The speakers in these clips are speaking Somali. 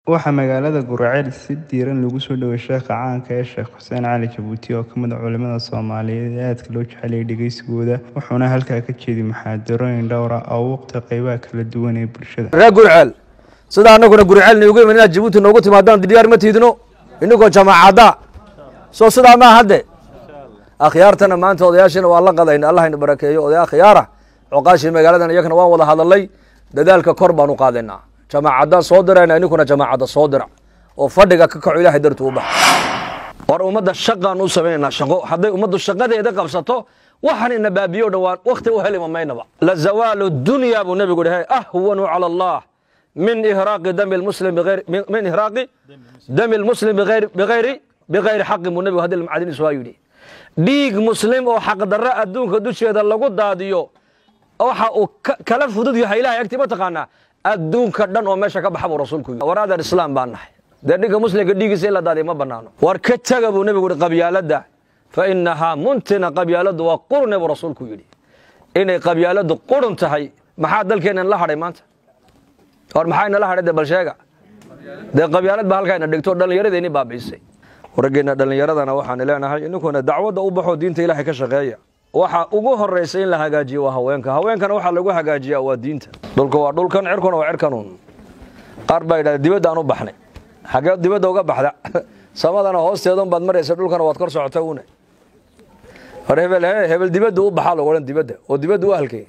Waxaa magaalada Guraceel si diiran loogu soo dhaweeyay Sheekha caanka ah Sheekh Xuseen Cali Jabuuti oo ka mid ah culimada Soomaaliyeed ee aadka loo jecel yahay dhageysigooda wuxuuna halkaa ka jeediyay muxaadarooyin dhowr ah oo u waqti qaybaha kala duwan ee bulshada reer gurceel sida annaguna gurceel niugu iman inaad jabuuti noogu timaadaan diyaar ma tiidino inagoo jamaacadda soo sidaa maa hadde akhyaartana maanta odayaashina waa la qadayna allahayna barakeeyo odaya akhyaara coqaashii magaaladan iyakana waan wada hadalay dadaalka kor baan u qaadaynaa jamaacaddaan soo dirayna ininkuna jamaacadda soo dira oo fadhiga ka kaco ilahay dartu u baxa war ummadda shaqaan u samaynaynaa shaqo hadday ummaddu shaqadeeda qabsato waxaan ina baabiyo dhowaan wakti u helima maynaba la zawaalu dunya buu nebigu dhahay ahwanu cala allah min ihraaqi dami lmuslim bigayri min ihraaqi dami lmuslim bigayri bigayri bigayri xaqin buu nebigu hadii macdiniisu waa yidhi dhiig muslim oo xaqdarro adduunka dusheeda lagu daadiyo waxa uu kala fudud yahay ilahay agtii ma taqaanaa adduunka dhan oo meesha ka baxa buu rasuulku yidhi war adeer islaam baan nahay dee dhinka muslimka dhiigiisa in la daadiyo ma banaano war ka taga buu nebigu yihi qabyaaladda fa inahaa muntina qabyaaladdu waa qurune buu rasuulku yidhi inay qabyaaladdu qurun tahay maxaa dalkeennan la hadhay maanta war maxaa inala hadhay dee bal sheega dee qabyaalad baa halkaa ina dhigto dhallinyaradeenii baabi'isay waraggeena dhallinyaradana waxaan leenahay ininkuna dacwadda u baxoo diinta ilaahay ka shaqeeya waxa ugu horaysa in la hagaajiyo waa haweenka haweenkana waxaa lagu hagaajiyaa waa diinta dhulka waa dhulkan cirkuna waa cirkanuun qaar baa yidhahda dibadda aan u baxnay xagee dibadda uga baxda samadana hoosteedun baad maraysa dhulkana waad kor socota une hor hebel he hebel dibadda u baxaa lagu odhan dibadda oo dibadda u halkay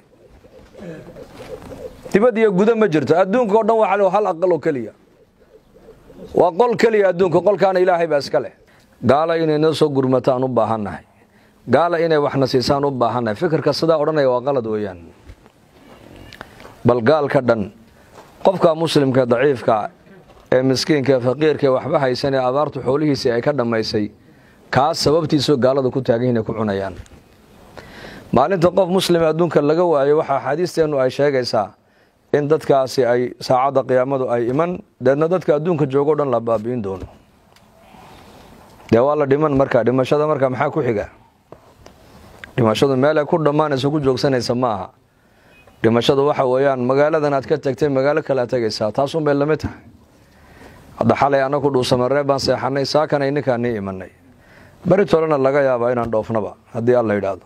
dibad iyo gudo ma jirto adduunka oo dhan waa hal aqal oo keliya waa qol keliya adduunka qolkaana ilaahay baa iska leh gaala inay noo soo gurmataan u baahannahay gaala inay waxna siisaan u baahannahay fikirka sidaa odhanaya waa qalad weeyaan bal gaalka dhan qofka muslimka daciifka ee miskiinka ee faqiirka ee waxba haysan ee abaartu xoolihiisii ay ka dhammaysay kaas sababtiisoo gaalada ku taagan yihin ay ku cunayaan maalinta qof muslime adduunka laga waayo waxaa axaadiisteennu ay sheegaysaa in dadkaasi ay saacadda qiyaamadu ay iman deedna dadka adduunka joogo dhan la baabi'in doono dee waa la dhiman marka dhimashada marka maxaa ku xiga dhimashadu meelay ku dhammaanayso ku joogsanaysa ma aha dhimashadu waxa weeyaan magaaladan aad ka tagtay magaalo kale aad tegaysaa taasun bay lamid tahay hadda xalay annaku dhuusamaree baan seexanay saakana ininkaan nii imanay beri tolena laga yaabaa inaan dhoofnaba haddii alla yidhaahdo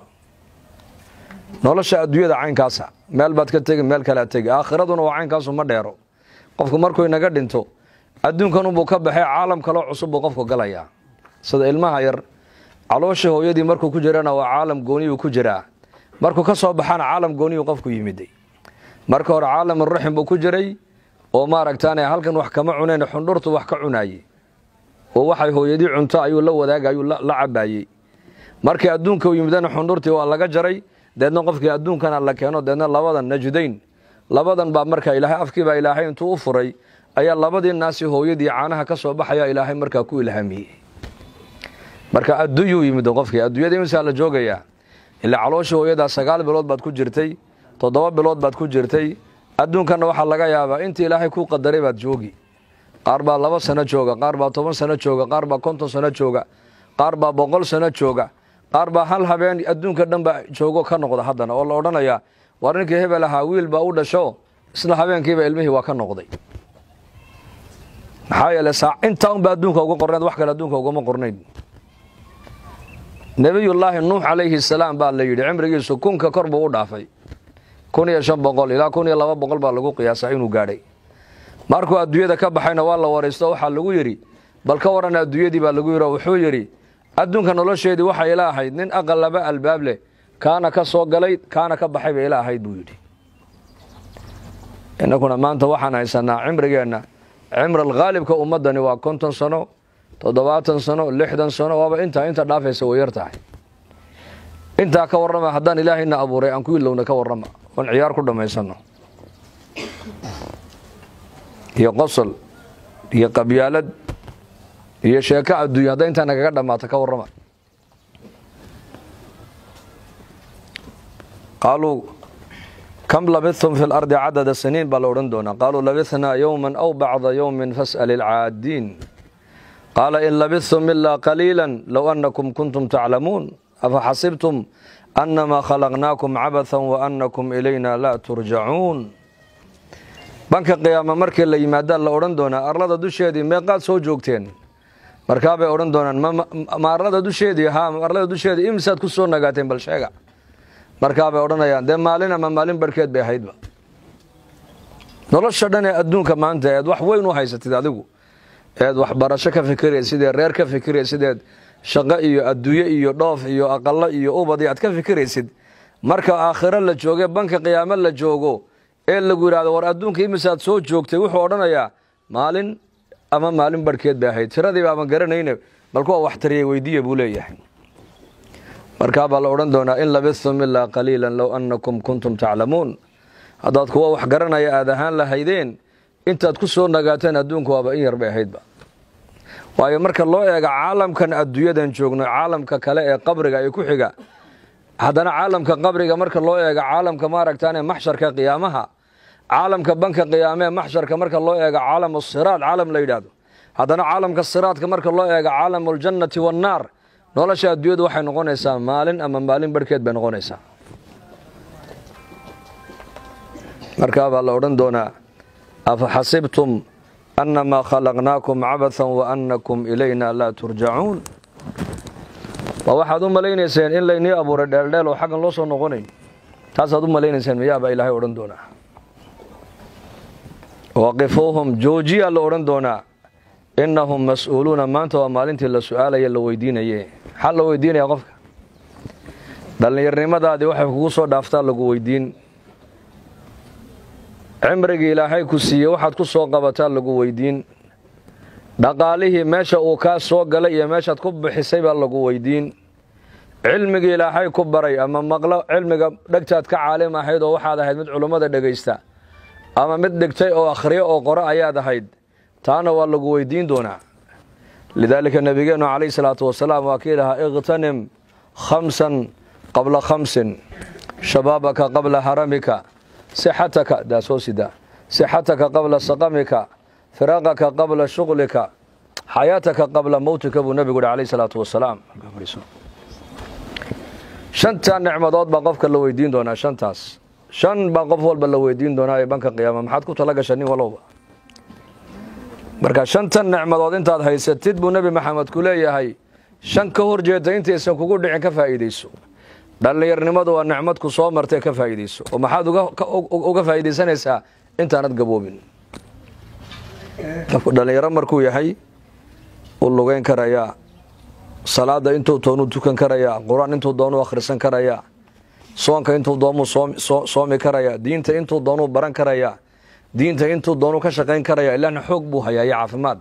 nolosha adduunyada caynkaasa meel baad ka tegi meel kale aad tegi aakhiraduna waa caynkaasu ma dheero qofku markuu inaga dhinto adduunkanubuu ka baxay caalam kaloo cusub buu qofku galayaa sida ilmaha yar caloosha hooyadii markuu ku jirana waa caalam gooniyuu ku jiraa markuu ka soo baxana caalam gooniyuu qofku yimiday marka hore caalamuraxim buu ku jiray oo maaragtaan halkan wax kama cunayn xundhurtu wax ka cunaayey oo waxay hooyadii cunto ayuu la wadaagay ayuu la cabaayey markii adduunka u yimidana xundhurtii waa laga jaray deedna qofkii adduunkana la keeno deedna labadan najdayn labadan baa markaa ilaahay afkiibaa ilaahay intuu u furay ayaa labadii naasi hooyadii caanaha ka soo baxaya ilaahay markaa ku ilhaamiyey marka adduunyuu yimid qofkii adduunyada imisaa la joogayaa ilaa caloosha hooyadaa sagaal bilood baad ku jirtay toddoba bilood baad ku jirtay adduunkanna waxaa laga yaabaa intii ilaahay kuu qadaray baad joogi qaar baa laba sano jooga qaar baa toban sano jooga qaar baa konton sano jooga qaar baa boqol sano jooga qaar baa hal habeen adduunka dhan baa joogo ka noqda haddana oo la odhanayaa war ninkii hebel ahaa wiil baa u dhasho isla habeenkiiba ilmihii waa ka noqday maxaa yeele saa intaa unba adduunka uga qornayd wax kale adduunka ugama qornayn nebiyullaahi nuux calayhi salaam baa la yidhi cimrigiisu kunka kor buu u dhaafay kun iyo shan boqol ilaa kun iyo laba boqol baa lagu qiyaasaa inuu gaadhay markuu adduunyada ka baxayna waa la waraysto waxaa lagu yidhi bal ka waran adduunyadii baa lagu yidhi wuxuu yidhi adduunka nolosheedii waxay ila ahayd nin aqal laba albaab leh kaana ka soo galay kaana ka baxay bay ila ahayd buu yidhi innakuna maanta waxaan haysanaa cimrigeenna cimral khaalibka ummaddani waa konton sano toddobaatan sano lixdan sano waaba intaa inta dhaafaysa way yar tahay intaa ka warrama haddaan ilaahayna abuuray aan ku ilowna ka warrama oon ciyaar ku dhammaysano iyo qosol iyo qabyaalad iyo sheeko adduunya hadday intaa nagaga dhammaato ka warrama qaaluu kam labithum fi lardi cadada siniin baa la odhan doonaa qaaluu labithnaa yowman aw bacda yowmin fas'al ilcaadiin qaala in labithtum ilaa qaliila low annakum kuntum taclamuun afa xasibtum annamaa khalaqnaakum cabathan wa annakum ilayna laa turjacuun banka qiyaama markii la yimaadaa la odhan doonaa arlada dusheedii meeqaad soo joogteen markaabay odhan doonaan ma arlada dusheedii ha arlada dusheedii imsaad ku soo nagaateen bal sheega markaabay odhanayaan dee maalin ama maalin barhkeed bay ahaydba nolosha dhan ee adduunka maanta eed wax weyn u haysatid adigu eed waxbarasho ka fikiraysid sideed reer ka fikiraysid sideed shaqo iyo adduunye iyo dhoof iyo aqalo iyo ubad aad ka fikiraysid marka aakhiro la jooge banka qiyaamo la joogo ee lagu yidhahdo war adduunka imisaad soo joogtay wuxuu odhanayaa maalin ama maalin barhkeed bay ahayd tiradiiba ama garanayne bal kuwa wax tariyay weydiiya buu leeyahay markaabaa la odhan doonaa in labistum ilaa qaliilan low annakum kuntum taclamuun haddaad kuwa wax garanaya aad ahaan lahaydeen intaad ku soo nagaateen adduunku waaba in yar bay ahaydba waayo marka loo eega caalamkan adduunyadan joogno caalamka kale ee qabriga ee ku xiga haddana caalamka qabriga marka loo eega caalamka maaragtaan ee maxsharka qiyaamaha caalamka banka qiyaame ee maxsharka marka loo eega caalam siraad caalam la yidhaahdo haddana caalamka siraadka marka loo eega caalam aljannati wannaar nolosha adduunyadu waxay noqonaysaa maalin ama maalin barhkeed bay noqonaysaa markaabaa la odhan doonaa afa xasibtum annamaa khalaqnaakum cabathan wa annakum ilayna laa turjacuun ma waxaad u malaynayseen in laynii abuuray dheeldheel oo xaggan loo soo noqonayn taasaad u malaynayseen miyaabaa ilaahay odhan doonaa waqifuuhum joojiyaa la odhan doonaa innahum mas-uuluuna maanta waa maalintii la su-aalaya la weydiinaye maxaa la weydiinaya qofka dhallinyarnimadaadii waxay kugu soo dhaaftaa lagu weydiin cimrigii ilaahay ku siiyey waxaad ku soo qabataa lagu weydiin dhaqaalihii meesha uu kaa soo galay iyo meeshaad ku bixisay baa lagu weydiin cilmigii ilaahay ku baray ama maqlo cilmiga dhegtaad ka caalim ahayd oo waxaad ahayd mid culummada dhegaysta ama mid dhigtay oo akhriyo oo qoro ayaad ahayd taana waa lagu weydiin doonaa lidaalika nebigeennu calayhi salaatu wasalaam waa kii lahaa ikhtanim khamsan qabla khamsin shabaabaka qabla haramika sixataka daasoo sida sixataka qabla saqamika firaaqaka qabla shuqlika xayaataka qabla mowtika buu nebigu uhi calayhi salaatu wasalaam shantaa nicmadood baa qofka la weydiin doonaa shantaas shan baa qof walba la weydiin doonaa ee banka qiyaama maxaad ku tala gasha nin walowba marka shantan nicmadood intaad haysatid buu nebi maxamed ku leeyahay shan ka hor jeeda intaysan kugu dhicin ka faa'iidayso dhallinyarnimadu waa nicmad ku soo martay ka faa'iidayso oo maxaad uga faa'iidaysanaysaa intaanad gaboobin qofku dhallinyaro markuu yahay u lugeyn karayaa salaada intuu doonuu tukan karayaa qur-aan intuu doonuu akhrisan karayaa soonka intuu doonuu soomi karayaa diinta intuu doonuu baran karayaa diinta intuu doonuu ka shaqayn karayaa ilaahna xoog buu hayaa iyo caafimaad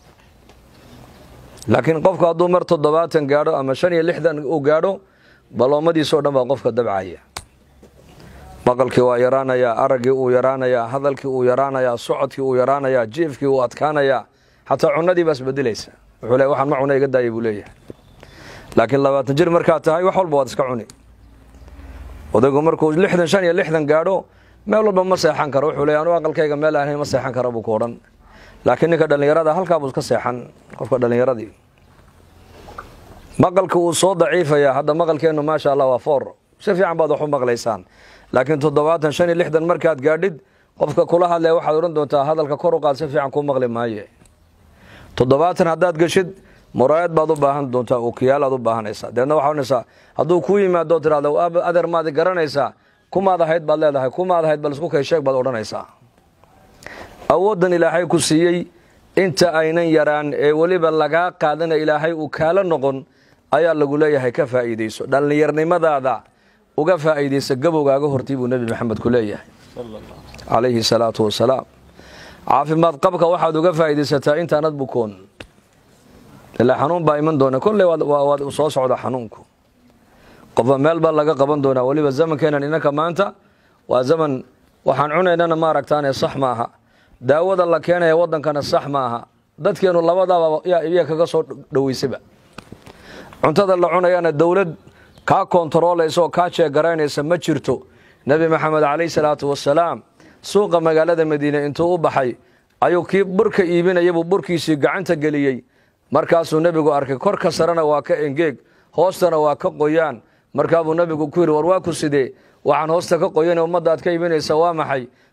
laakiin qofku hadduu mar toddobaatan gaadho ama shan iyo lixdan uu gaadho baloomadiisoo dhan baa qofka dabcaya maqalkii waa yaraanayaa araggii uu yaraanayaa hadalkii uu yaraanayaa socodkii uu yaraanayaa jiifkii uu adkaanayaa xataa cunadii baa isbedelaysa wuxuu le waxaan ma cuna iga daayay buu leeyahay laakiin labaatan jir markaad tahay wax walba waad iska cuni odaygu markuu lixdan shan iyo lixdan gaadho meel walba ma seexan karo wuxuu leey anu aqalkayga meel ahayn ma seexan kara buu ku odhan laakiin ninka dhallinyarada halkaabuu iska seexan qofka dhallinyaradii maqalka uu soo daciifayaa hadda maqalkeennu maasha allah waa foor si fiican baad wax u maqlaysaan laakiin toddobaatan shan iyo lixdan markaad gaadhid qofka kula hadlaya waxaad odhan doontaa hadalka kor u qaad si fiican kuu maqli maaye toddobaatan haddaad geshid muraayad baad u baahan doontaa ookiyaal aad u baahanaysaa deedna waxaa odhanaysaa hadduu kuu yimaado tirahdo adeer maadi garanaysaa kumaad ahayd baad leedahay kumaad ahayd bal isku kay sheeg baad odhanaysaa awooddan ilaahay ku siiyey inta aynan yaraan ee weliba lagaa qaadana ilaahay uu kaala noqon ayaa lagu leeyahay ka faa'iidayso dhallinyarnimadaada uga faa'iidaysa gabowgaaga hortii buu nebi maxamed ku leeyahay calayhi salaatu wasalaam caafimaad qabka waxaad uga faa'iidaysataa intaanad bukoon ilaa xanuun baa iman doona kolley waad soo socda xanuunku qofba meel baa laga qaban doonaa weliba zamankeenan inanka maanta waa zaman waxaan cunaynana maaragtaane sax maaha daawada la keenaya waddankana sax maaha dadkeennu labadaaba iya kaga soo dhoweysaba cuntada la cunayana dowlad kaa kontaroolaysa oo kaa jeegaraynaysa ma jirto nebi maxamed calayhi salaatu wasalaam suuqa magaalada madiine intuu u baxay ayuu kii burka iibinayabuu burkiisii gacanta geliyey markaasuu nebigu arkay korka sarena waa ka engeeg hoostana waa ka qoyaan markaabuu nebigu ku yidhi war waa ku sidee waxaan hoosta ka qoyan ummadda aad ka iibinaysa waa maxay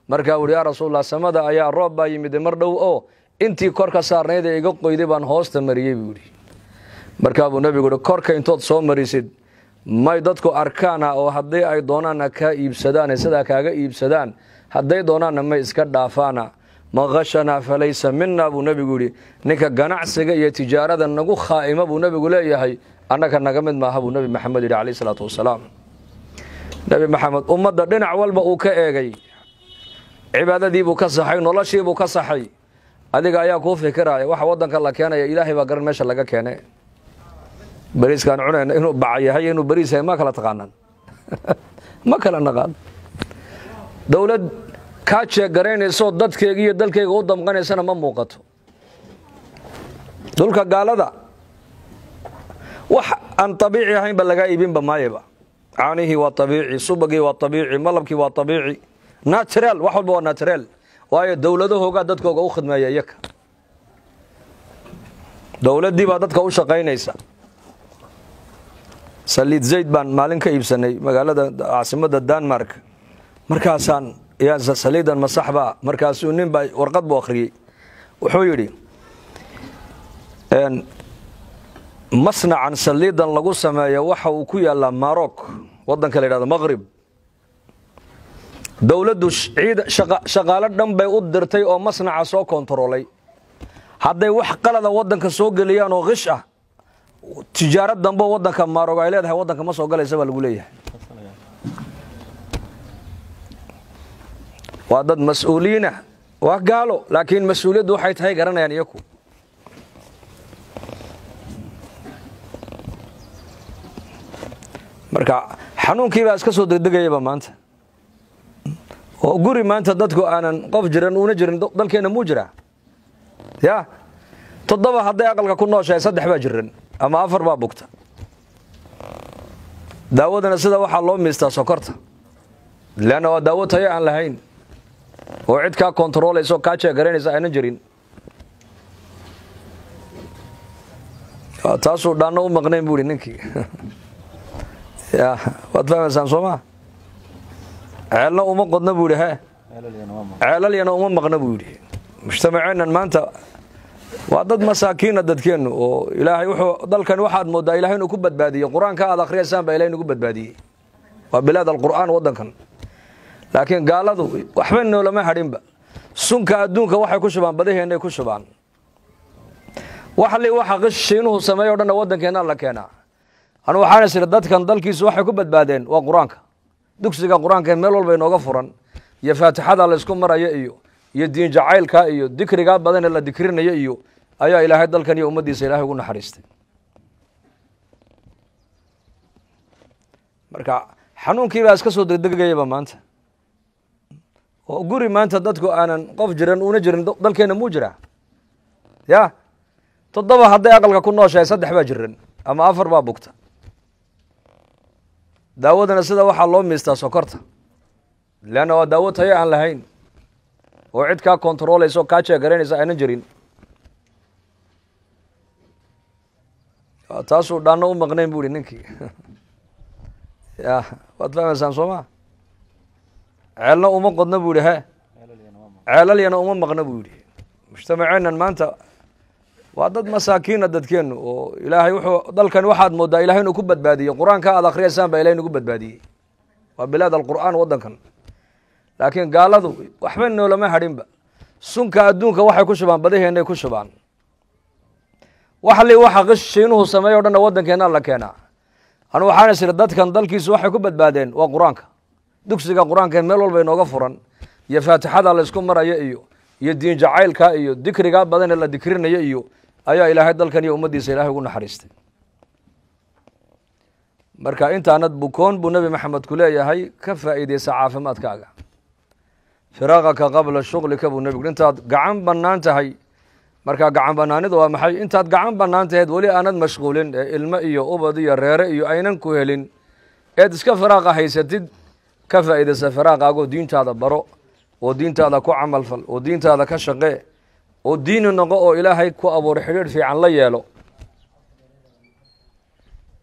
markaa uhi yaa rasuulallah samada ayaa roob baa yimid mar dhow oo intii kor ka saarnayd ee iga qoyday baan hoosta mariyey buu yidhi markaa buu nebigu uhi korka intood soo marisid may dadku arkaana oo haddii ay doonaanna kaa iibsadaan sidaa kaaga iibsadaan hadday doonaanna may iska dhaafaana man khashanaa falaysa mina buu nebigu yidhi ninka ganacsiga iyo tijaarada nagu khaa'ima buu nebigu leeyahay annaga naga mid maaha buu nebi maxamed yidhi calayh isalaatu wasalaam nebi maxamed ummadda dhinac walba uu ka eegay cibaadadiibuu ka saxay noloshiibuu ka saxay adiga ayaa kuu fikiraya waxa wadanka la keenaya ilaahay baa garan meesha laga keene beriiskaan cunayna inuu baca yahay inuu beriis yahay ma kala taqaanaan ma kala naqaan dowlad kaa jeegaraynayso dadkeega iyo dalkeyga u damqanaysana ma muuqato dhulka gaalada wax aan abiici ahaynba lagaa iibinba maayaba caanihii waa abiici subagii waa abiici malabkii waa abiici natural wax walba waa natural waayo dowladahoogaa dadkooga u khidmeeya iyaka dowladdii baa dadka u shaqaynaysa saliid zayd baan maalin ka iibsanay magaalada caasimadda denmark markaasaan saliidan masaxbaa markaasuu nin baa warqad buu akhriyey wuxuu yidhi masnacan saliidan lagu sameeyo waxa uu ku yaalaa marok wadanka la yidhahdo maqrib dowladdu shaqaalo dhan bay u dirtay oo masnaca soo kontaroolay hadday wax qalada wadanka soo geliyaan oo kish ah tijaaro dambo wadanka marog ay leedahay wadanka ma soo galaysa baa lagu leeyahay waa dad mas-uuliyiinah waa gaalo laakiin mas-uuliyaddu waxay tahay garanayaan iyaku marka xanuunkii baa iska soo degdegayaba maanta oo guri maanta dadku aanan qof jiran uuna jirin dalkeenna muu jiraa ya toddoba hadday aqalka ku nooshahay saddex baa jiran ama afar baa bugta daawadana sida waxaa loo miistaa sokorta leanna waa daawo tayo aan lahayn oo cid kaa kontarooleysa oo kaa jeegaraynaysa aanan jirin taasuu dhaanno u maqnayn bu ihi ninkii ya waad fahmaysaan soo maa ceelna uma qodna buu yidhi he ceelalyana uma maqna buu yidhi mujtamaceennan maanta waa dad masaakiina dadkeennu oo ilaahay wuxuu dalkan waxaad moodaa ilahay inuu ku badbaadiyey qur-aanka aad akhriyaysaan baa ilahay inugu badbaadiyey waa bilaad alqur'aan waddankan laakiin gaaladu waxba noolama hadhinba sunka adduunka waxay ku shubaan badaheennay ku shubaan waxli waxa qish shiinuhu sameeyo o dhanna waddankeenna la keenaa anu waxaan is idhi dadkan dalkiisu waxay ku badbaadeen waa qur-aanka dugsiga qur-aanka ee meel walba inooga furan iyo faatixada laysku maraya iyo iyo diin jacaylka iyo dikrigaa badan ee la dikrinayo iyo ayaa ilaahay dalkan iyo ummaddiisa ilahay ugu naxariistay marka xanuunkii baa iska soo degdegayaba maanta oo guri maanta dadku aanan qof jiran uuna jirin dalkeenna muu jiraa ya toddoba hadday aqalka ku nooshahay saddex baa jiran ama afar baa bugta daawadana sida waxaa loo miistaa sokorta leanna waa daawo tayo aan lahayn oo cid kaa kontarooleysa oo kaa jeegaraynaysa aanan jirin taasuu dhaanno u maqnayn bu ihi ninkii ya waad fahmaysaan soo maa ceelna uma qodna buu yihi he ceelalyana uma maqna buu yidhi mujtamaceennan maanta waa dad masaakiina dadkeennu oo ilaahay wuxuu dalkan waxaad moodaa ilahay inuu ku badbaadiyey qur-aanka aad akhriyaysaan baa ilahay inugu badbaadiyey waa bilaad alqur'aan waddankan laakiin gaaladu waxba noolama hadhinba sunka adduunka waxay ku shubaan badaheennay ku shubaan waxli waxa qish shiinuhu sameeyo o dhanna waddankeenna la keenaa anu waxaan is idhi dadkan dalkiisu waxay ku badbaadeen waa qur-aanka dugsiga qur-aanka ee meel walba inooga furan iyo faatixada laysku maraya iyo iyo diin jacaylka iyo dikrigaa badan ee la dikrinayo iyo ayaa ilaahay dalkan iyo ummaddiisa ilahay ugu naxariistay marka intaanad bukoon buu nebi maxamed ku leeyahay ka faa'iideysa caafimaadkaaga firaaqaka qabla shuglika buu nebigu intaad gacan bannaan tahay markaa gacan bannaanidu waa maxay intaad gacan bannaan taheed weli aanad mashquulin ee ilmo iyo ubad iyo reere iyo aynan ku helin eed iska firaaqa haysatid ka faa'iidaysa firaaqaagoo diintaada baro oo diintaada ku camalfal oo diintaada ka shaqee oo diini noqo oo ilaahay ku abuuray xidhiidh fiican la yeelo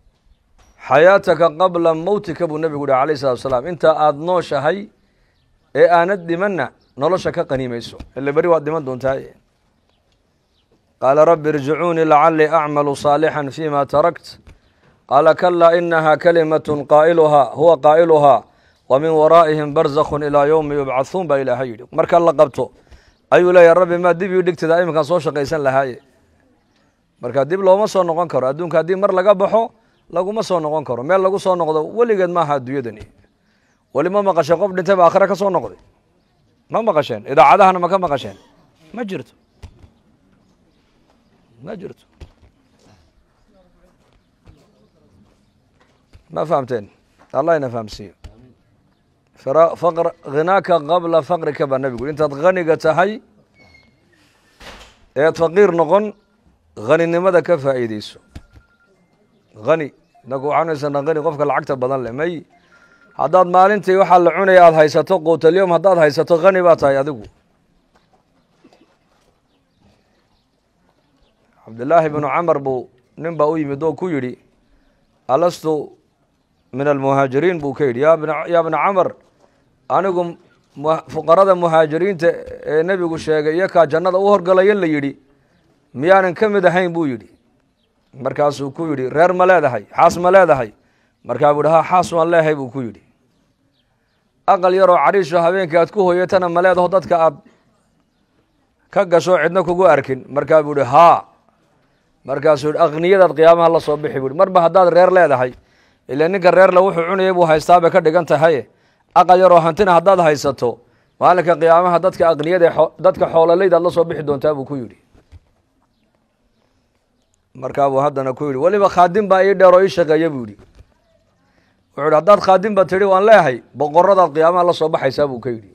xayaataka qabla mowtika buu nebigu yihi alayh salatu wasalaam intaa aada nooshahay ee aanad dhimanna nolosha ka qaniimayso ile beri waad dhiman doontaa qaala rabbi irjicuunii lacalii acmalu saalixan fima tarakt qaala kalaa inaha kalimatun qaa'iluhaa huwa qaa'iluhaa wa min waraa'ihim barzakhun ilaa yowmi yubcathuun baa ilaahay yidhi marka la qabto ayuu leeyahy rabbi maa dib ii dhigtida iminkaan soo shaqaysan lahaaye marka dib looma soo noqon karo adduunka haddii mar laga baxo laguma soo noqon karo meel lagu soo noqdo weligeed maaha adduunyadani weli ma maqasheen qof dhintay ba aakhire ka soo noqday ma maqasheen idaacadahana ma ka maqasheen ma jirto ma jirto ma fahamteen allah ina fahamsiiyo faqr khinaaka qabla faqrika baa nebigu intaad khaniga tahay eed faqiir noqon haninimada ka faa'iideyso hani inaku waxaan haysanaa hani qofka lacagta badan leh may haddaad maalintii waxaa la cunaya aada haysato quutalyom haddaad haysato hani baa tahay adigu cabdillaahi bnu camar buu nin baa u yimid oo ku yidhi alastu min almuhaajiriin buu ka yidhi ya bna camar anigu fuqarada muhaajiriinta ee nebigu sheegay iyo kaa jannada u horgalaya la yidhi miyaanan ka mid ahayn buu yidhi markaasuu ku yidhi reer ma leedahay xaas ma leedahay markaa buu yidhi ha xaas waan leehay buu ku yidhi aqal yaroo cadhiisho habeenkii aad ku hoyatana ma leedaho dadka aad ka gasho cidna kugu arkin markaa buu yidhi haa markaasuu yidhi akhniyadaad qiyaamaha la soo bixi buu yidhi marba haddaad reer leedahay ila ninka reerle wuxuu cunayay buu haystaa bay ka dhigan tahay aqal yaroo hantina haddaad haysato maalinka qiyaamaha dadka akniyada dadka xoololaydaad la soo bixi doontaa buu ku yidhi markaa buu haddana ku yidhi weliba khaadim baa ii dheer oo ii shaqeeya buu yidhi wuxuu yidhi haddaad khaadim ba tidhi waan leehay boqoradaad qiyaamaha la soo baxaysaa buu ka yidhi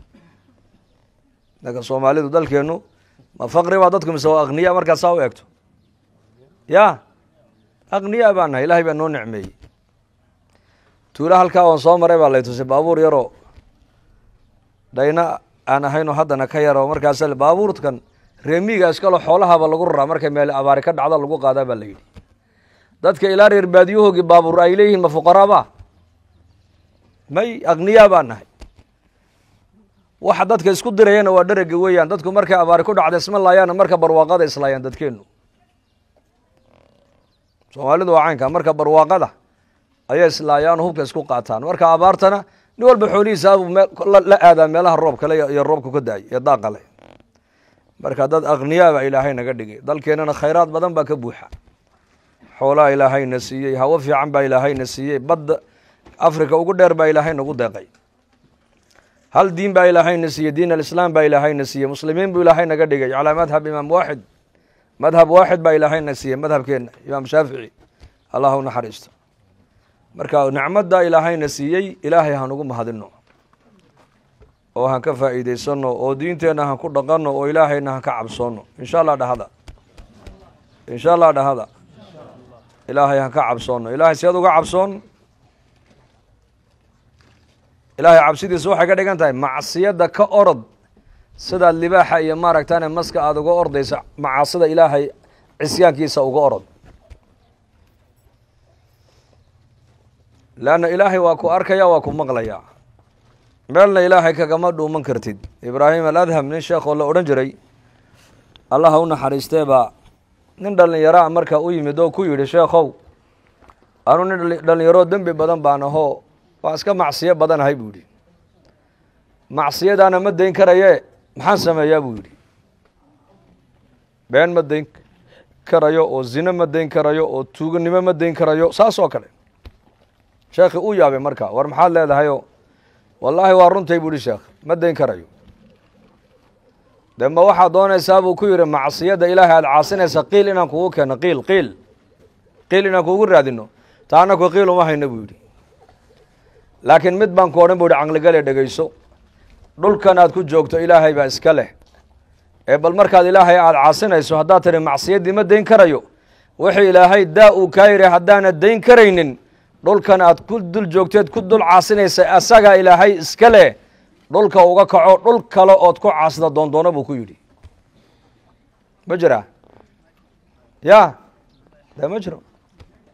marka soomaalidu dalkeennu ma faqri baa dadku mise waa akniya markaad saa u eegto ya akniya baan nahay ilahay baa noo nicmeeyey tuula halkaa waan soo maray baa lay tusay baabuur yaroo dhayna aan ahaynoo haddana ka yaro markaas baabuurkan reemiga iskalo xoolahaba lagu raraa markay meel abaari ka dhacda lagu qaadaa baa la yidhi dadka ilaa reer baadiyahoogii baabuur ay leeyihiin ma fuqaraaba may akniyaa baan nahay waxa dadka isku dirayana waa dherega weeyaan dadku markay abaari ku dhacda isma laayaana marka barwaaqada islaayaan dadkeenu soomaalidu waa caynka marka barwaaqada ayay islaayaan hubka isku qaataan marka abaartana nin walba xoolihiisaabuu la aadaa meelaha roobkale iyo roobka ka daay iyo daaqale marka dad akniyaa baa ilaahay naga dhigay dalkeenana khayraad badan baa ka buuxa xoolaha ilaahayna siiyey hawo fiican baa ilaahayna siiyey badda africa ugu dheer baa ilaahay nagu deeqay hal diin baa ilaahayna siiyey diin alislaam baa ilaahayna siiyey muslimiin buu ilaahay naga dhigay calaa madhab imaam waaxid madhab waaxid baa ilaahayna siiyey madhabkeenna imaam shaafici allah u naxariisto marka nicmadda ilaahayna siiyey ilaahay hanugu mahadino oo han ka faa'iidaysano oo diinteenna han ku dhaqano oo ilaahayna han ka cabsoono insha allah dhahada insha allah dhahada ilaahay han ka cabsoono ilahay seed uga cabsoon ilaahay cabsidiisa waxay ka dhigan tahay macsiyadda ka orod sidaad libaaxa iyo maaragtane maska aada uga ordaysa macaasida ilaahay cisyaankiisa uga orod leanna ilaahay waa ku arkaya waa ku maqlaya meelna ilaahay kagama dhuuman kartid ibraahim aladham nin sheekoo la odhan jiray allaha u naxariistee baa nin dhallinyaraa marka u yimid oo ku yidhi sheekhow anu nin dhallinyaroo dembi badan baan ahoo waa iska macsiyo badanahay buu yidhi macsiyadaana ma dayn karaye maxaan sameeyaa buu yidhi been ma dayn karayo oo zine ma dayn karayo oo tuuganimo ma dayn karayo saas oo kale sheekhi uu yaabay marka war maxaad leedahayoo wallaahi waa runtay buu ihi sheekh ma dayn karayo de ma waxaad doonaysaa buu ku yidhi macsiyadda ilaahay aada caasinaysa qiil inaan kugu keeno qiil qiil qiil inaan kugu raadino taa anaku qiil uma hayno buu yidhi laakiin mid baan ku odhan bu yihi caqligale dhegeyso dhulkan aad ku joogto ilaahay baa iska leh ee bal markaad ilaahay aada caasinayso haddaad tihi macsiyaddii ma dayn karayo wixii ilaahay daa uu kaa yidhi haddaana dayn karaynin dhulkan aad ku dul joogteed ku dul caasinaysa asagaa ilaahay iska leh dhulka uga kaco dhul kale ood ku caasida doondoono buu ku yidhi ma jiraa ya de ma jiro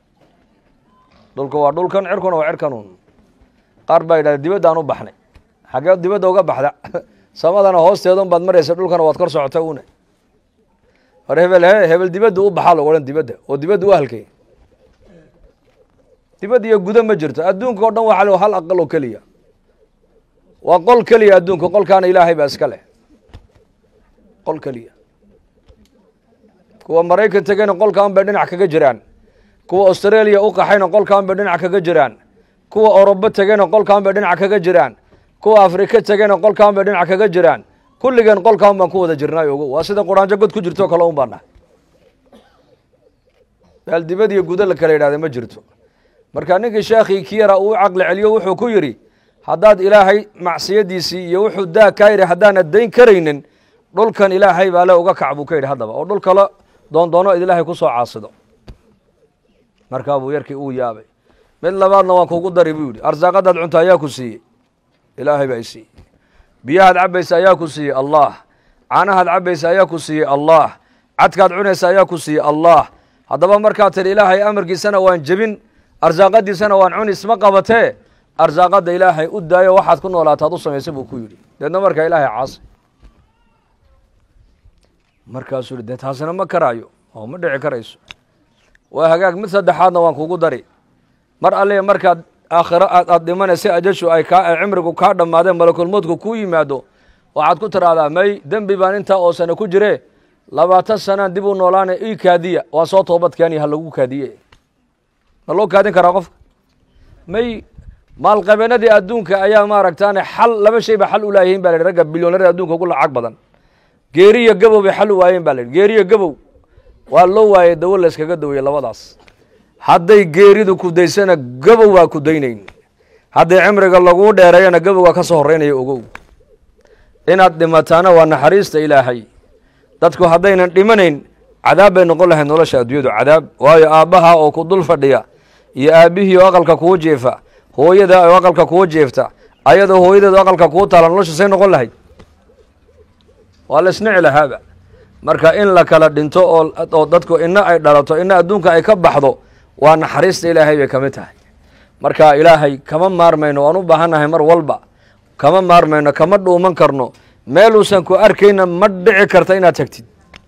dhulka waa dhulkan cirkuna waa cirkanun qaar baa yidhahda dibaddaan u baxnay xaggee dibadda uga baxda samadana hoosteedun baad maraysa dhulkana waad kor socota una war hebel he hebel dibadda u baxaa lagu odhan dibadda oo dibadda u halkay dibadda iyo gudo ma jirto adduunka o dhan waxa hal aqal oo keliya waa qol keliya adduunka qolkaana ilaahay baa iska leh qol keliya kuwa maraykan tegeyna qolkaan bay dhinac kaga jiraan kuwa australia u qaxayna qolkaan bay dhinac kaga jiraan kuwa orobo tegeyna qolkaan bay dhinac kaga jiraan kuwa afrika tegeyna qolkaan bay dhinac kaga jiraan kulligeen qolkaan baan ku wada jirnay ogo waa sida quraanjo god ku jirto kale un baan nahay meel dibad iyo gudo la kala yidhahda ma jirto marka ninkii sheekhii ki yara uu caqli celiyo wuxuu ku yidhi haddaad ilaahay macsiyadiisii iyo wuxuu daa kaa yidhi haddaanad dayn karaynin dhulkan ilaahay baa le uga kac buu ka yidhi haddaba oo dhul kale doondoono id ilaahay ku soo caasido markaa buu yarkii uu yaabay mid labaadna waan kugu dari buu yidhi arsaaqadaad cunta ayaa ku siiyey ilaahay baa i siiyey biyahaad cabaysa ayaa ku siiyey allah caanahaad cabaysa ayaa ku siiyey allah cadkaad cunaysa ayaa ku siiyey allah haddaba markaad tidhi ilaahay amarkiisana waan jebin arsaaqadiisana waan cuni isma qabatee arsaaqadda ilaahay u daayo waxaad ku noolaataad u samaysa buu ku yidhi deedna markaa ilaahay caasi markaasuu yihi dee taasina ma karaayo oo ma dhici karayso waa hagaag mid saddexaadna waan kugu dari mar alle markaad aakhiro aad aad dhimanaysa ajashu ay kaa ay cimrigu kaa dhammaadeen malakulmoodku kuu yimaado waxaad ku tiraahdaa may dembi baan intaa oo sano ku jire labaatan sanaan dib u noolaana ii kaadiya waan soo toobad keeni ha lagu kaadiye ma loo kaadin karaa qofka may maalqabeenadii adduunka ayaa maaragtaane xal laba shay ba xal u laayihiin ba la yidhi ragga bilyoonarada adduunka ugu lacag badan geeriyo gabow bay xal u waayeen ba la yidhi geeriyo gabow waa loo waayey dawo la yskaga daweye labadaas hadday geeridu kudaysana gabow waa kudaynayn hadday cimriga laguu dheereeyana gabowgaa ka soo horreynaya ogow inaad dhimataana waa naxariista ilaahay dadku haddaynan dhimanayn cadaab bay noqon lahayd nolosha adduunyadu cadaab waayo aabbaha oo ku dul fadhiya iyo aabbihii oo aqalka kuu jeefa hooyada oo aqalka kuu jeefta ayadoo hooyadeed oo aqalka kuu taala nolosha say noqon lahayd waa la isnici lahaaba marka in la kala dhinto oo oo dadku ina ay dhalato ina adduunka ay ka baxdo waa naxariista ilaahay bay ka mid tahay marka ilaahay kama maarmayno waan u baahannahay mar walba kama maarmayno kama dhuuman karno meeluusan ku arkayna ma dhici karta inaad tagtid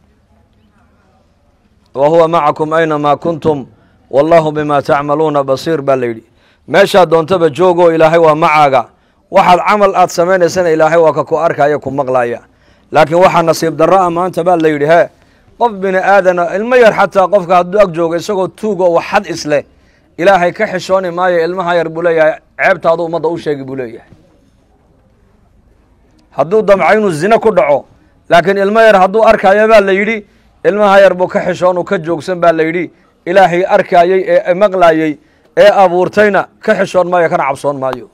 wa huwa macakum aynamaa kuntum wallahu bima tacmaluuna basiir baa la yidhi meeshaad doontaba joogoo ilaahay waa macaaga waxaad camal aad samaynaysana ilaahay waa ka ku arkaya ku maqlaya laakiin waxaa nasiib darro ah maanta baa la yidhi hee qof bini aadana ilmo yar xataa qofka hadduu ag joogo isagoo tuugo wax xad isleh ilaahay ka xishooni maayo ilmaha yar buu leeyahay ceebtaadu ummadda u sheegi buu leeyahay hadduu damco inuu zine ku dhaco laakiin ilmo yar hadduu arkaayo baa la yidhi ilmaha yar buu ka xishoon uu ka joogsan baa la yidhi ilaahay arkaayey ee maqlaayey ee abuurtayna ka xishoon maayo kana cabsoon maayo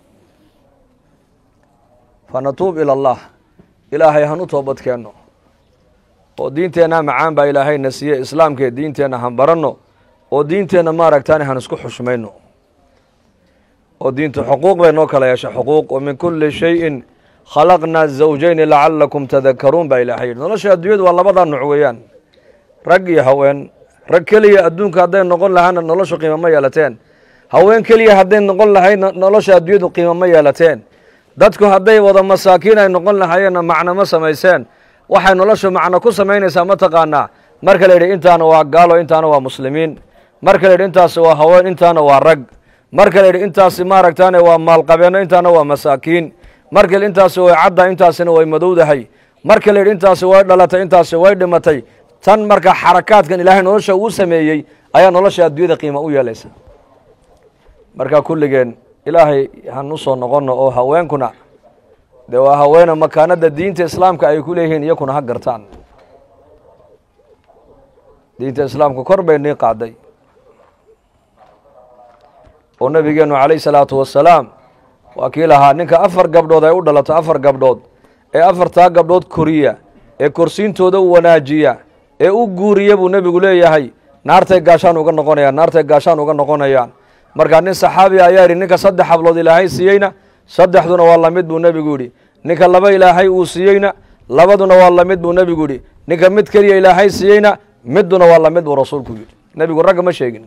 fanatuub ila allah ilaahay han u toobad keenno oo diinteenna macaan baa ilaahayna siiye islaamkee diinteenna han baranno oo diinteenna maaragtaani han isku xushmayno oo diintu xuquuq bay noo kala yeeshay xuquuq wa min kulli shayin khalaqnaa zawjayni lacalakum tadakaruun baa ilaahay yidhi nolosha adduunyadu waa labadaa nuc weeyaan rag iyo haween rag keliya adduunka hadday noqon lahaana noloshu qiimo ma yeelateen haween keliya hadday noqon lahaydna nolosha adduunyadu qiimo ma yeelateen dadku hadday wada masaakiin ay noqon lahaayeenna macno ma samayseen waxay noloshu macno ku samaynaysaa ma taqaanaa marka la yidhi intaana waa gaalo intaana waa muslimiin marka la yidhi intaasi waa haween intaana waa rag marka la yidhi intaasi maaragtaane waa maalqabeenno intaana waa masaakiin marka la intaasi way cadda intaasina way madowdahay marka la yidhi intaasi way dhalatay intaasi way dhimatay tan marka xarakaadkan ilaahay nolosha uu sameeyey ayaa nolosha adduunyada qiima u yeelaysa marka kulligeen ilaahay han u soo noqonno oo haweenkuna dee waa haweene makaanada diinta islaamka ay ku leeyihiin iyakuna ha gartaan diinta islaamka kor bay nii qaaday oo nabigeenu calayh salaatu wasalaam waa kii lahaa ninka afar gabdhood ay u dhalato afar gabdhood ee afartaa gabdhood koriya ee korsiintooda wanaajiya ee u guuriya buu nebigu leeyahay naartay gaashaan uga noqonayaan naartay gaashaan uga noqonayaan markaa nin saxaabiga ayaa yidhi ninka saddex hablood ilaahay siiyeyna saddexduna waa lamid buu nebigu yidhi ninka laba ilaahay uu siiyeyna labaduna waa lamid buu nebigu yidhi ninka mid keliya ilaahay siiyeyna midduna waa lamid buu rasuulku yidhi nebigu ragga ma sheegin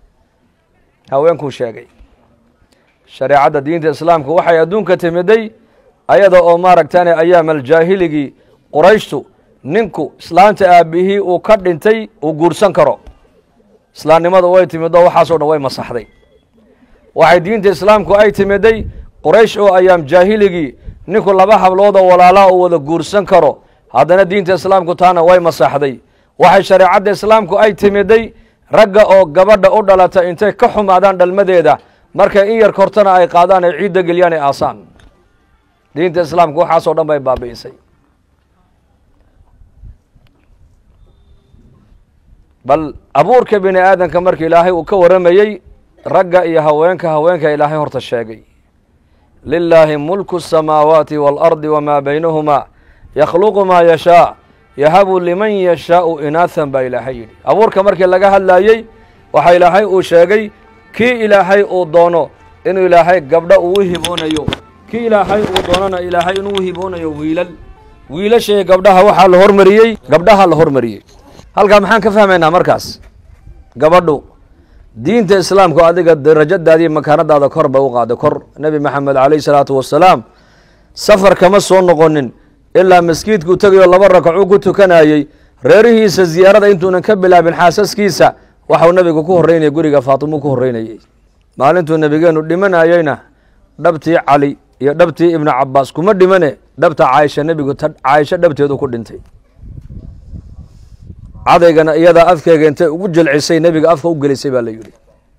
haweenkuu sheegay shareecadda diinta islaamka waxay adduunka timiday ayada oo maaragtane ayaam aljaahiligii qurayshtu ninku islaanta aabihii uu ka dhintay uu guursan karo islaamnimadu way timidoo waxaasoo dhan way masaxday waxay diinta islaamku ay timiday quraysh oo ayaam jaahiligii ninku laba hablood oo walaalaa uu wada guursan karo haddana diinta islaamku taana way masaxday waxay shareecadda islaamku ay timiday ragga oo gabadha u dhalata intay ka xumaadaan dhalmadeeda markay in yar kortana ay qaadaan ay ciidda geliyaan ay aasaan diinta islaamku waxaasoo dhan bay baabi'isay bal abuurka bini aadamka marka ilaahay uu ka warramayey ragga iyo haweenka haweenka ilaahay horta sheegay lilaahi mulku الsamaawaati wاlardi wmaa baynahumaa yakhluqu maa yashaa yahabu liman yashaau inaahan baa ilaahay yidhi abuurka markii laga hadlayey waxaa ilaahay uu sheegay kii ilaahay uu doono inuu ilaahay gabdho uu hiboonayo kii ilaahay uu doonona ilaahay inuu hiboonayo wiilal wiilashii gabdhaha waxaa la hormariyey gabdhaha la hormariyey halkaa maxaan ka fahmaynaa markaas gabadhu diinta islaamku adiga darajadaadii makaanadaada kor bay u qaaday kor nebi maxamed calayh salaatu wasalaam safar kama soo noqonin ilaa maskiidkuu tegayoo laba rakacuu ku tukanayey reerihiisa ziyaarada intuunan ka bilaabin xaasaskiisa waxau nebigu ku horreynayay guriga faatimuu ku horreynayey maalintuu nebigeenu dhimanayeyna dhabtii cali iyo dhabtii ibnu cabaas kuma dhimane dhabta caaisha nebigu caaisho dhabteedu ku dhintay cadaygana iyadaa afkeega intay ugu jilcisay nebiga afka u gelisay baa la yidhi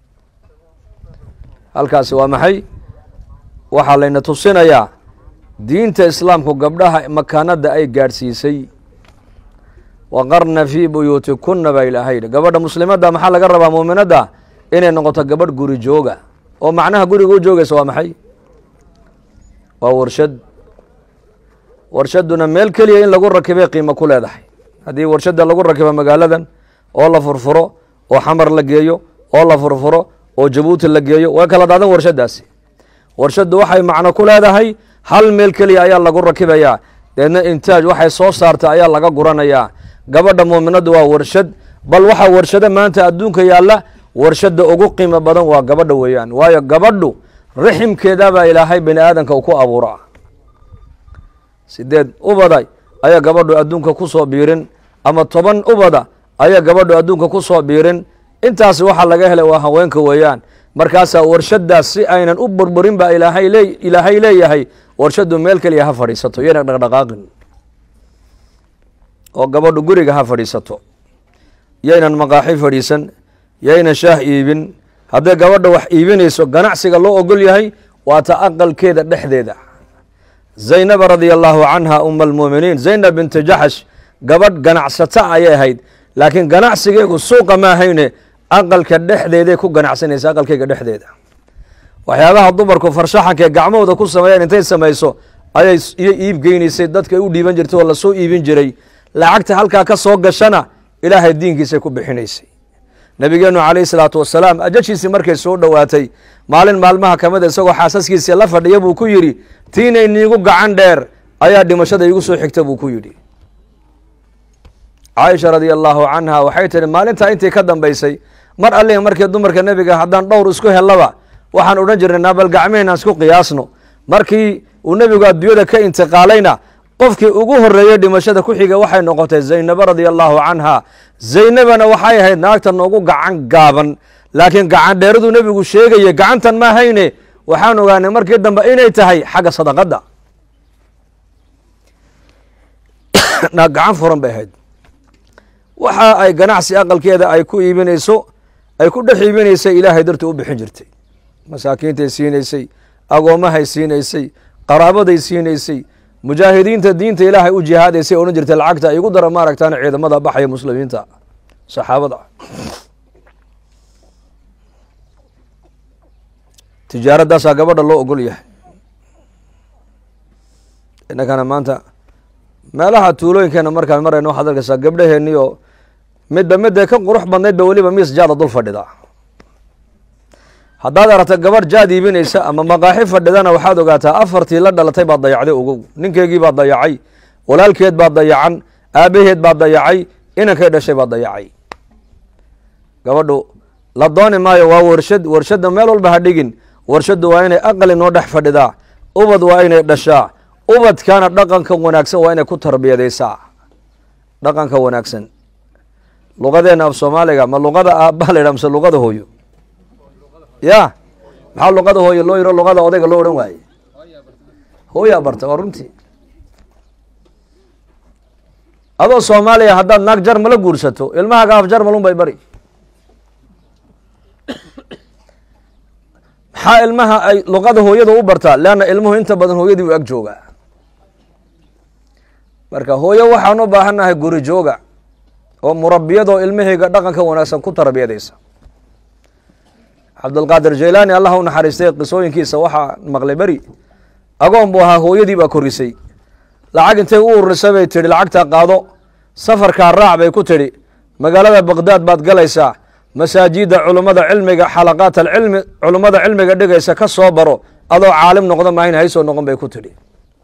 halkaasi waa maxay waxaa layna tusinayaa diinta islaamku gabdhaha makaanada ay gaadhsiisay waqarna fii buyuutikunna baa ilaahay yidhi gabadha muslimadda maxaa laga rabaa muuminadda inay noqoto gabadh guri jooga oo macnaha guriga u joogaysa waa maxay waa warshad warshadduna meel keliya in lagu rakibay qiimo ku leedahay haddii warshadda lagu rakibo magaaladan oo la furfuro oo xamar la geeyo oo la furfuro oo jabuuti la geeyo way kala daadan warshaddaasi warshaddu waxay macno ku leedahay hal meel keliya ayaa lagu rakibayaa deedna intaaj waxay soo saarta ayaa laga guranayaa gabadha muuminaddu waa warshad bal waxaa warshado maanta adduunka yaalla warshadda ugu qiimo badan waa gabadha weeyaan waayo gabadhu riximkeedabaa ilaahay bini aadanka u ku abuura sideed ubaday ayaa gabadhu adduunka ku soo biirin ama toban ubada ayaa gabadhu adduunka ku soo biirin intaas waxaa laga helay waa haweenka weeyaan markaasaa warshadaas si aynan u burburin baa ilaahay lee ilaahay leeyahay warshaddu meel keliya ha fadhiisato yayna dhaqdhaqaaqin oo gabadhu guriga ha fadhiisato yaynan maqaaxi fadhiisan yaynan shaah iibin hadday gabadha wax iibinayso ganacsiga loo ogol yahay waa ta aqalkeeda dhexdeeda zaynaba radia allaahu canha uma almuuminiin zaynab binti jaxash gabadh ganacsata ayay ahayd laakiin ganacsigeegu suuqa ma ahayne aqalka dhexdeeday ku ganacsanaysa aqalkeyga dhexdeeda waxyaabaha dumarku farshaxankae gacmahooda ku sameeyeen intay samayso ayay iyo iib geynaysay dadkay u dhiiban jirtay oo lasoo iibin jiray lacagta halkaa ka soo gashana ilaahay diinkiisay ku bixinaysay nabigeenu calayhi salaatu wasalaam ajashiisii markay soo dhowaatay maalin maalmaha ka mida isagoo xaasaskiisii la fadhiya buu ku yidhi tiinay niigu gacan dheer ayaa dhimashada iigu soo xigta buu ku yidhi caaisha radia allaahu canha waxay tihi maalintaa intii ka dambaysay mar allih markii dumarka nebiga haddaan dhowr isku hellaba waxaan odhan jirnay naabal gacmeheenaan isku qiyaasno markii uu nebigu adduunyada ka intiqaalayna qofkii ugu horreeyey dhimashada ku xiga waxay noqotay zaynabo radia allaahu canha zaynabana waxay ahayd naagta noogu gacan gaaban laakiin gacan dheeraduu nebigu sheegaya gacantan ma hayne waxaan ogaanay markii dambe inay tahay xagga sadaqadda naag gacan furan bay ahayd waxa ay ganacsi aqalkeeda ay ku iibinayso ay ku dhex iibinaysay ilaahay dartuu u bixin jirtay masaakiintay siinaysay agoommahay siinaysay qaraabaday siinaysay mujaahidiinta diinta ilaahay u jihaadaysay odhan jirtay lacagta igu dara maaragtaan ciidamada baxaya muslimiinta saxaabada tijaaradaasaa gabadha loo ogol yahay innakana maanta meelaha tuulooyinkeena markaan marayno waxaad arkaysaa gabdhaheenii oo midba midday ka qurux badnayd ba weliba miis jaada dul fadhida haddaad aragta gabadh jaad iibinaysa ama maqaaxi fadhidana waxaad ogaataa afartii la dhalatay baad dayacday ogow ninkeygii baad dayacay walaalkeed baad dayacan aabaheed baad dayacay inankay dhashay baad dayacay gabadhu la dooni maayo waa warshad warshadda meel walba ha dhigin warshaddu waa inay aqali noo dhex fadhidaa ubad waa inay dhashaa ubadkana dhaqanka wanaagsan waa inay ku tarbiyadaysaa dhaqanka wanaagsan luqadeena af soomaaliga ma luqada aabbaha la yidhaha mise luqada hooyo ya maxaa luqada hooyo loo yiro luqada odayga loo odhan waaye hooyaa barta waa runtii adoo soomaaliya haddaad naag jarmala guursato ilmahaaga af jarmalun bay bari maxaa ilmaha ay luqada hooyada u bartaa leanna ilmuhu inta badan hooyadii u ag joogaa marka hooyo waxaan u baahannahay guri jooga oo murabiyadoo ilmahayga dhaqanka wanaagsan ku tarbiyadaysa cabdulqaadir jaylaani allah u naxariistay qisooyinkiisa waxaa maqlay beri agoon buu ahaa hooyadii baa korisay lacag intay u ururisay bay tidhi lacagtaa qaado safarkaa raac bay ku tidhi magaalada baqdaad baad galaysaa masaajida culummada cilmiga xalaqaat alcilmi culummada cilmiga dhigaysa ka soo baro adoo caalim noqda maahin haysoo noqon bay ku tidhi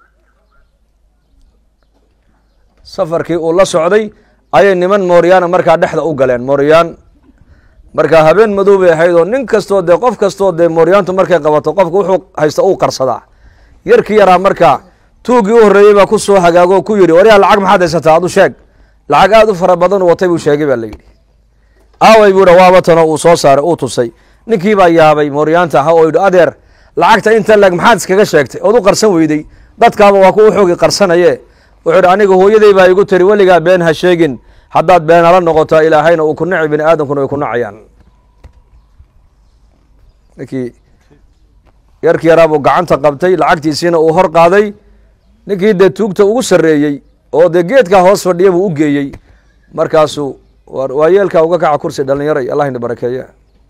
safarkii uu la socday ayay niman mooryaana markaa dhexda u galeen mooryaan markaa habeen madow bay ahayd oo nin kastoo dee qof kastoo dee mooryaantu markay qabato qofka wuxuu haysta uu qarsadaa yarkii yaraa markaa tuuggii u horreeyey baa ku soo hagaago oo ku yidhi waryaa lacag maxaad haysataa adu sheeg lacag aada u fara badan u watay buu sheegay baa la yidhi aaway buu dha waaba tano uu soo saaray uu tusay ninkii baa yaabay mooryaanta ahaa oo yidhi adeer lacagta inta leg maxaad iskaga sheegtay ood u qarsan weyday dadkaaba waa kuwa xoogi qarsanaye wuxuu idhi aniga hooyaday baa igu tiri weligaa been ha sheegin haddaad beenala noqotaa ilaahayna uu ku naci bini aadamkuna way ku nacayaan ninkii yarkii yaraa buu gacanta qabtay lacagtiisiina uu hor qaaday ninkii dee tuugta ugu sarreeyey oo dee geedkaa hoos fadhiya buu u geeyey markaasuu waa yeelkaa uga kaca kursi dhalinyaray allah ina barakeeye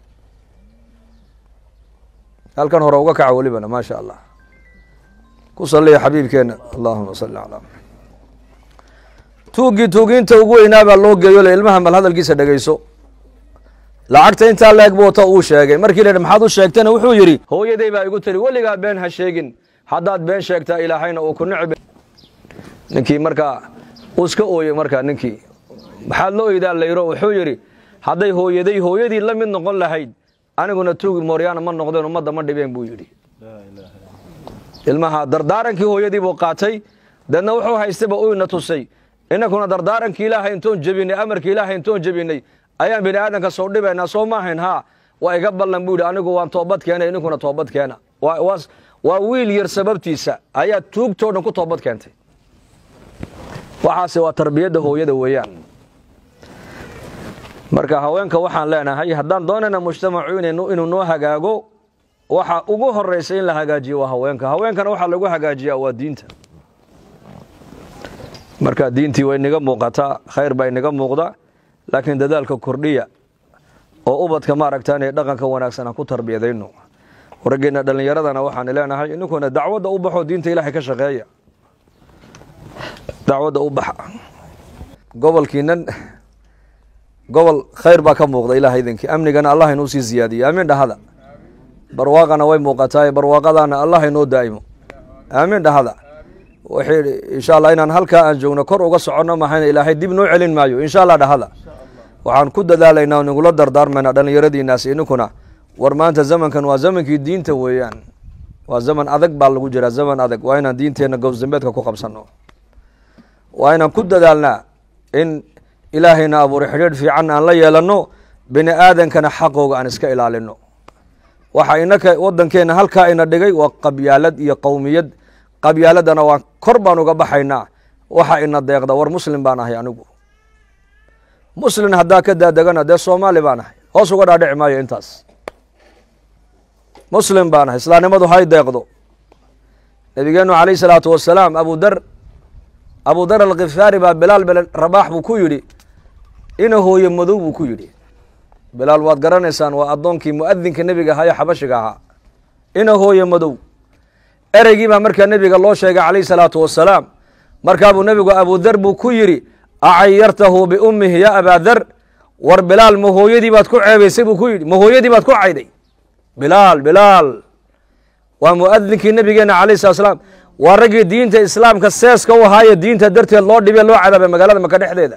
halkan hore uga kaca welibana maa sha allah ku saliya xabiibkeena allahuma salli calaa tuuggii tuugiinta ugu weynaa baa loo geeyo le ilmaha mal hadalkiisa dhegeyso lacagta intaa leeg buu ta uu sheegay markii la yidhi maxaad u sheegtayna wuxuu yidhi hooyaday baa igu tiri weligaa been ha sheegin haddaad been sheegtaa ilaahayna uu ku nici ninkii markaa uu iska ooyey markaa ninkii maxaad la oydaa layro wuxuu yidhi hadday hooyaday hooyadii la mid noqon lahayd aniguna tuugi mooryaana ma noqdeen ummadda ma dhibeen buu yidhi ilmaha dardaarankii hooyadii buu qaatay deedna wuxuu haystayba uyna tusay inankuna dardaarankii ilaahay intoon jebinay amarkii ilaahay intoon jebinay ayaan bini aadanka soo dhibaynaa soo maahayn haa waa iga ballan buu yidhi anigu waan toobad keena ininkuna toobad keena waa wiil yar sababtiisa ayaa tuugtoo dhan ku toobad keentay waxaase waa tarbiyadda hooyada weeyaan marka haweenka waxaan leenahay haddaan doonayna mujtamacu inuu noo hagaago waxa ugu horeysa in la hagaajiyo waa haweenka haweenkana waxaa lagu hagaajiyaa waa diinta marka diintii way naga muuqataa khayr baa inaga muuqda laakiin dadaalka kordhiya oo ubadka maaragta inay dhaqanka wanaagsan aan ku tarbiyadayno raggeena dhallinyaradana waxaan leenahay ininkuna dacwadda u baxo diinta ilaahay ka shaqeeya dacwadda u baxa gobolkiinan gobol khayr baa ka muuqda ilaah idinkii amnigana allah inuu sii ziyaadiyo aamin dhahada barwaaqana way muuqataa barwaaqadana allah inoo daa'imo aamin dhahada wixii insha allah inaan halkaa aan joogno kor uga soconno mahayna ilaahay dib noo celin maayo insha allah dhahada waxaan ku dadaalaynaa o nigula dardaarmaynaa dhallinyaradiinaas ininkuna war maanta zamankan waa zamankii diinta weeyaan waa zaman adag baa lagu jiraa zaman adag waa inaan diinteenna gowsdambeedka ku qabsanno waa inaan ku dadaalnaa in ilaahayna abuuray xidhiidh fiican aan la yeelanno bini aadankana xaqooga aan iska ilaalino waxa inaka waddankeenna halkaa ina dhigay waa qabyaalad iyo qowmiyad qabyaaladana waan kor baan uga baxaynaa waxa ina deeqda war muslim baan ahay anigu muslin haddaa ka daadegana dee soomaali baan ahay hoos uga dhaadhici maayo intaas muslim baan ahay islaamnimadu hay deeqdo nabigeenu calayh salaatu wasalaam abu dar abu dar alkhifaari baa bilaal bel rabaax buu ku yidhi ina hooye madow buu ku yidhi bilaal waad garanaysaan waa addoonkii mu'adinka nebiga ahaa ee xabashiga ahaa ina hooye madow ereygii baa markaa nebiga loo sheegay calayh salaatu wasalaam markaabuu nebigu abudar buu ku yidhi acayartahu biummihi ya abaa dar war bilaal ma hooyadii baad ku ceebaysay buu ku yidhi ma hooyadii baad ku cayday bilaal bilaal waa mu'adinkii nebigeena calayh salat slaam waa raggii diinta islaamka seeska u ahaaye diinta darteed loo dhibe loo cadaabay magaalada maka dhexdeeda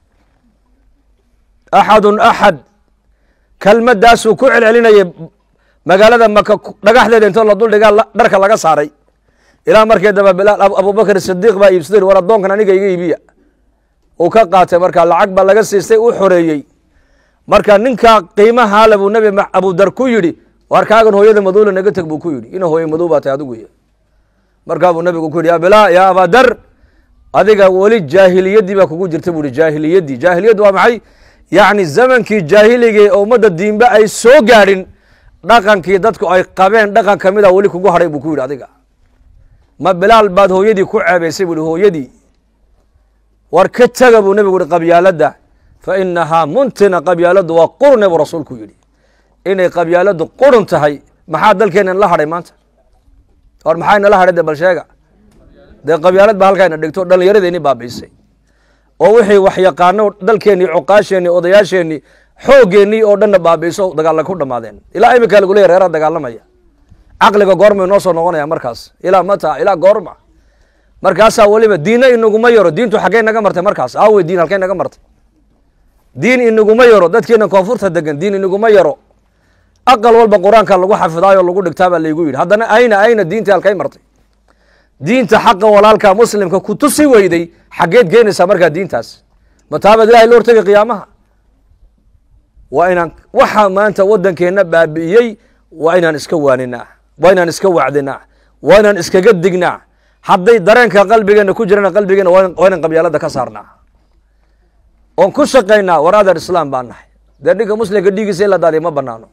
axadun axad kelmaddaasuu ku celcelinayay magaalada maka dhagaxdeeda intoo la duldhigaa dharka laga saaray ilaa markii dambe bilaal abubakr sidiiq baa iibsaday war addoonkan aniga iga iibiya uu ka qaatay markaa lacag baa laga siistay u xoreeyey marka ninka qiimahaale buu nebi abudar ku yidhi war kaagan hooyada madowla naga teg buu ku yidhi ina hooye madow baa tahay adigu y markaa buu nebigu ku yidhi ya bilaa ya abadar adiga weli jaahiliyaddii baa kugu jirta buu ihi jaahiliyaddii jaahiliyaddu waa maxay yacni zamankii jaahiligii oo ummadda diinba ay soo gaadhin dhaqankii dadku ay qabeen dhaqan ka mida weli kugu hadhay buu ku yidhi adiga ma bilaal baad hooyadii ku ceebaysay buu ihi hooyadii war ka tega buu nebigu yihi qabyaaladda fa inahaa muntina qabyaaladdu waa qurune buu rasuulku yidhi inay qabyaaladdu qurun tahay maxaa dalkeennan la hadhay maanta war maxayna la hadhay de bal sheega dee qabyaalad baa halkayna dhigto dhallinyaradeennii baabiisay oo wixii wax yaqaano dalkeennii cuqaasheenni odayaasheenni xoogeennii oo dhanna baabiiso dagaalla ku dhammaadeen ilaa iminkaa lagu leeya reeraa dagaalamaya caqliga goorma inoo soo noqonaya markaas ilaa mata ilaa goorma markaasaa weliba diinna inaguma yaro diintu xaggey naga martay markaas aawe diin halkey naga martay diin inaguma yaro dadkeena koonfurta degan diin inaguma yaro aqal walba qur-aanka lagu xafidaayo lagu dhigtaabaa laygu yidhi haddana ayna ayna diintii halkay martay diinta xaqa walaalka muslimka ku tusi weyday xaggeed geenaysaa markaa diintaas mataabaad ilahay la hortagay qiyaamaha waa inaan waxaa maanta waddankeenna baabi'iyey waa inaan iska waaninaa waa inaan iska wacdinaa waa inaan iskaga dignaa hadday dareenka qalbigeena ku jirana qalbigeena waa inaan qabyaalada ka saarnaa oon ku shaqaynaa war adar islaam baan nahay dee ninka muslimka dhiigiisa in la daadiya ma banaano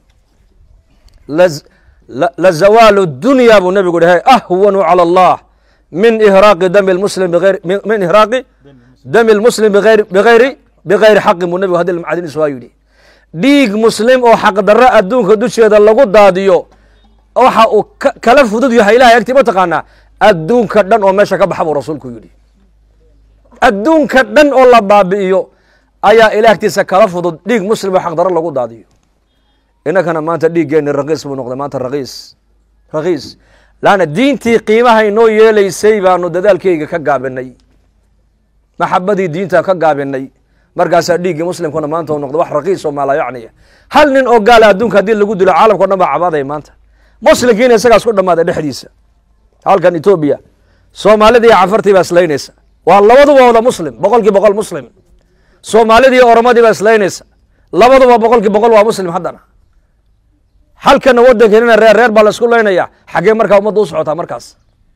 la zawaalu dunya buu nebigu dhahay ahwanu cala allah min ihraaqi dami lmuslim biayr min ihraaqi dami lmuslim biayr bigayri bigayri xaqin buu nebigu hadii macdiniis waa yidhi dhiig muslim oo xaqdarro adduunka dusheeda lagu daadiyo waxa uu kala fudud yahay ilahay agtii ma taqaanaa adduunka dhan oo meesha ka baxa buu rasuulku yidhi adduunka dhan oo la baabi'iyo ayaa ilah agtiisa kala fudud dhiig muslim oo xaqdarro lagu daadiyo innakana maanta dhiiggeenni rakiis buu noqday maanta rakiis rakiis laanna diintii qiimaha inoo yeelaysay baanu dadaalkeyga ka gaabinay maxabadii diinta ka gaabinay markaasaa dhiiggii muslimkuna maanta u noqda wax rakiis oo maalayacniya hal nin oo gaala adduunka haddii lagu dilo caalamkao dhan baa cabaadaya maanta muslimkiina isagaas ku dhammaaday dhexdiisa halkan etoobiya soomaalida iyo cafartii baa islaynaysa waa labaduba wada muslim boqolkii boqol muslim soomaalidii iyo oromadii baa islaynaysa labaduba boqolkii boqol waa muslim haddana halkana waddankeenina reer reer baa la isku laynaya xaggee markaa ummadda u socotaa markaas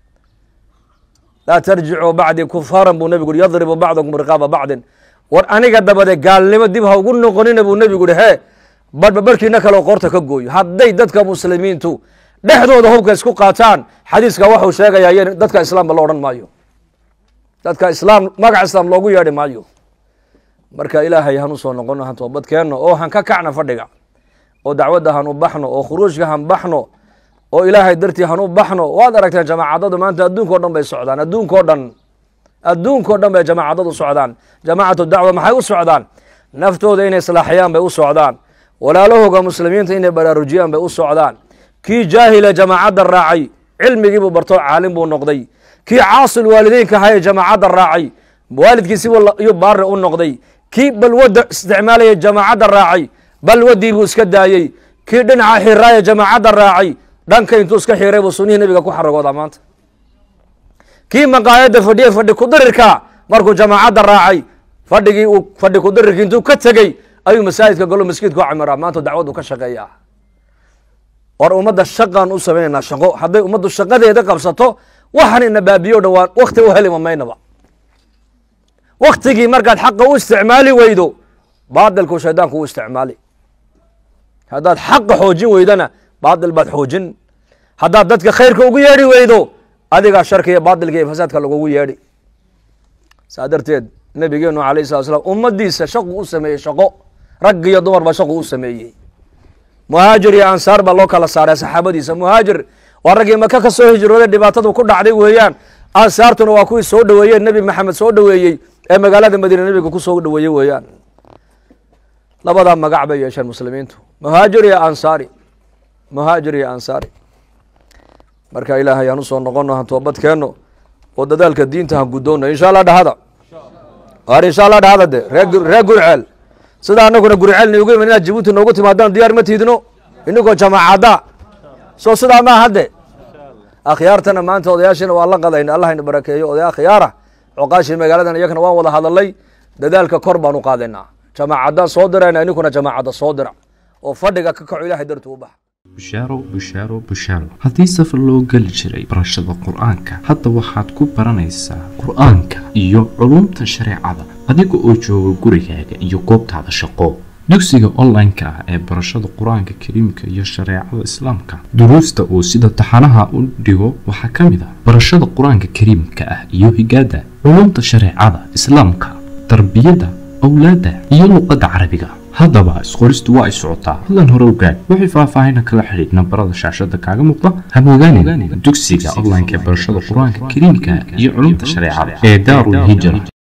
laa tarjicuu bacdii kufaaran buu nebigu uhi yadribu bacdakum riqaaba bacdin war aniga dabade gaalnimo dib ha ugu noqonina buu nebigu uhi hee barba barkiina kaleo qoorta ka gooyo hadday dadka muslimiintu dhexdooda hubka isku qaataan xadiiska waxuu sheegayaa y dadka islaamba lo odhan maayo dadka islaam magac islaam loogu yeedhi maayo marka ilaahay han u soo noqono han toobadkeenno oo han ka kacna fadhiga oo dacwadda han u baxno oo khuruujka han baxno oo ilaahay dartii han u baxno waad aragteen jamaacadadu maanta adduunkao dhan bay socdaan adduunkao dhan adduunkao dhan bay jamaacadadu socdaan jamaacatu dacwa maxay u socdaan naftooda inay islaaxiyaan bay u socdaan walaalahooga muslimiinta inay baraarujiyaan bay u socdaan kii jaahila jamaacadda raacay cilmigiibuu barto caalim buu noqday kii caasil waalideynka ahaye jamaacadda raacay waalidkiisiibuu iyo baari u noqday kii balwadda isticmaalaya jamaacadda raacay balwadii buu iska daayey kii dhinaca xiraaya jamaacadda raacay dhanka intuu iska xiray buu sunihii nebiga ku xaragoodaa maanta kii maqaayadda fadhiye fadhi kudirirka markuu jamaacadda raacay fadhigii uu fadhi kudirirki intuu ka tegey ayuu masaajidka galo maskiidka u camiraa maanta dacwaddu ka shaqeeyaa war ummadda shaqaan u samaynaynaa shaqo hadday ummaddu shaqadeeda qabsato waxaan ina baabiyo dhan waan wakti u heli mamaynaba waktigii markaad xaqa u isticmaali weydo baadilku shaydaanku u isticmaali haddaad xaqa xoojin weydana baadil baad xoojin haddaad dadka khayrka ugu yeedhi weydo adigaa sharka iyo baadilka iyo fasaadka lagugu yeedhi saa darteed nabigeenu alayh salat slam ummadiisa shaqu u sameeyey shaqo rag iyo dumarba shaqu u sameeyey muhaajir iyo ansaar baa loo kala saaray saxaabadiisa muhaajir waa raggii maka ka soo hijrooday dhibaatadu ku dhacday weeyaan ansaartuna waa kuwii soo dhoweeyeen nebi maxamed soo dhoweeyey ee magaalada madiine nebiga ku soo dhoweeyey weeyaan labadaa magac bay yeesheen muslimiintu muhaajir iyo ansaari muhaajir iyo ansaari marka ilaahay aan usoo noqono han toobadkeenno oo dadaalka diinta han guddoonno insha allah dhahada waar insha allah dhahada de ree reer gurceel sida anaguna gurceel niugu iman inaad jabuuti noogu timaadaan diyaar ma tiidno inagoo jamaacadda soo sidaa maa hadde akhyaartana maanta odayaashina waa la qadayna allahayna barakeeyo odaya akhyaara coqaashii magaaladan iyakana waan wada hadalay dadaalka kor baan u qaadaynaa jamaacadaan soo dirayna ininkuna jamaacadda soo dira oo fadhiga ka kaco ilahay dartuu u baxa bushaaro bushaaro bushaaro haddii safar loo geli jiray barashada qur-aanka hadda waxaad ku baranaysaa qur-aanka iyo culumta shareecada adiga oo jooga gurigaaga iyo goobtaada shaqo dugsiga online-ka ah ee barashada qur-aanka kariimka iyo shareecada islaamka duruusta uu sida taxanaha u dhigo waxaa ka mid ah barashada qur-aanka kariimka ah iyo higaada culumta shareecada islaamka tarbiyada awlaadda iyo luqadda carabiga haddaba isqoristu waa ay socotaa hadlan hore ogaad wixii faahfaahina kala xidhiid nambarada shaashada kaaga muuqda hamogaanin dugsiga online-ka ee barashada qur-aanka kariimka iyo culumta shareecada ee daarul hijra